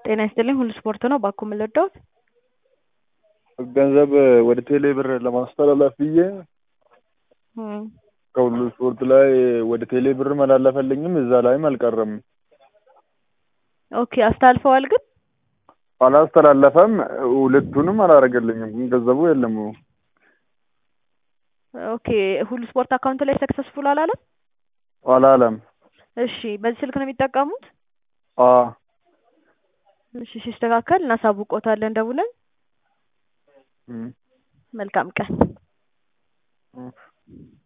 ጤና ይስጥልኝ ሁሉ ስፖርት ነው። ባኮ ምን ልርዳዎት? ገንዘብ ወደ ቴሌ ብር ለማስተላለፍ ብዬ እም፣ ከሁሉ ስፖርት ላይ ወደ ቴሌ ብር መላለፈልኝም እዛ ላይም አልቀረም። ኦኬ አስተላልፈዋል ግን አላስተላለፈም። ሁለቱንም አላረገልኝም። ግን ገንዘቡ የለም። ኦኬ ሁሉ ስፖርት አካውንት ላይ ሰክሰስፉል አላለም። አላለም። እሺ በዚህ ስልክ ነው የሚጠቀሙት? አ እሺ ሲስተካከል እናሳውቆታለን ደውለን። እም፣ መልካም ቀን። እም።